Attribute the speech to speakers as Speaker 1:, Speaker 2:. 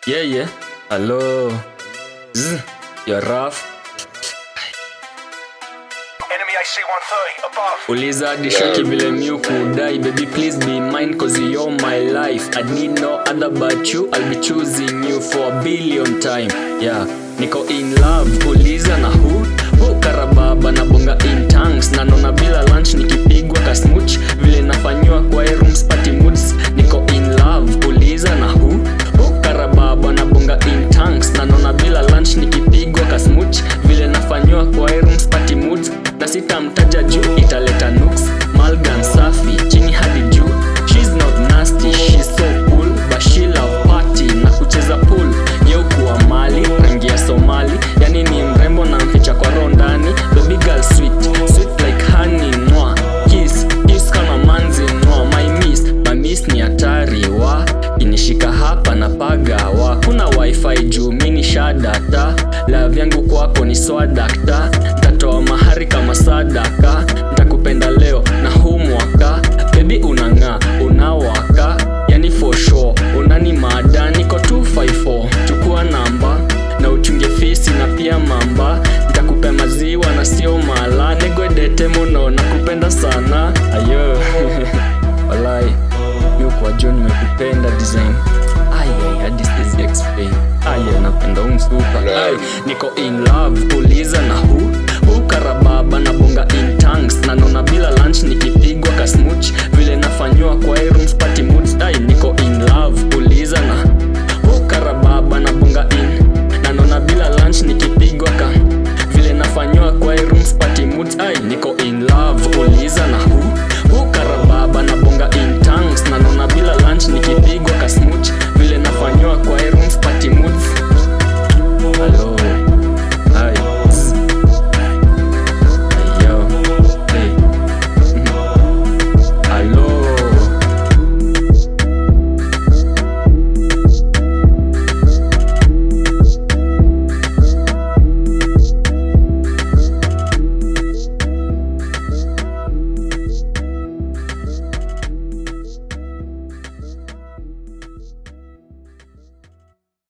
Speaker 1: Yeah, yeah. Hello. Zzz. You're rough.
Speaker 2: Enemy AC-130 above.
Speaker 1: Uliza hadi shoki vile miu kudai Baby please be mine cause you're my life I need no other but you I'll be choosing you for a billion time Yeah, niko in love Uliza na who? Who karababa na bonga in tanks Na nona bila lunch nikipigwa kasmuch Vile nafanywa kwa hii room spati moods Niko in love Uliza na who? Who karababa na bonga in tanks Na nona bila lunch nikipigwa kasmuch Vile nafanywa kwa hii room spati moods na sitamtaja juu italeta nuks malgan safi chini hadi juu She's not nasty, she's so cool but she love party na kucheza pool yeukuwa mali rangi ya somali yani ni mrembo na mficha kwa roho ndani baby girl sweet sweet like honey noa kiss kiss kama manzi noa my miss my miss ni hatari wa inishika hapa na pagawa kuna wifi juu mini shadata love yangu kwako ni swadakta ntatoa mahari kama sadaka ntakupenda leo na huu mwaka bebi unang'aa unawaka yani for sure unani mada niko 254 chukua namba na uchunge fisi na pia mamba ntakupe maziwa na sio mala negwedete muno nakupenda sana ayo walai miukwa jo nimekupenda design Aye, hadi siwezi explain Aye, napenda umsupa Aye, niko in love uliza na hu hu karababa na bonga in tanks na nona bila lunch nikipigwa kasmuch vile nafanywa kwa hii room spati moods Aye, niko in love uliza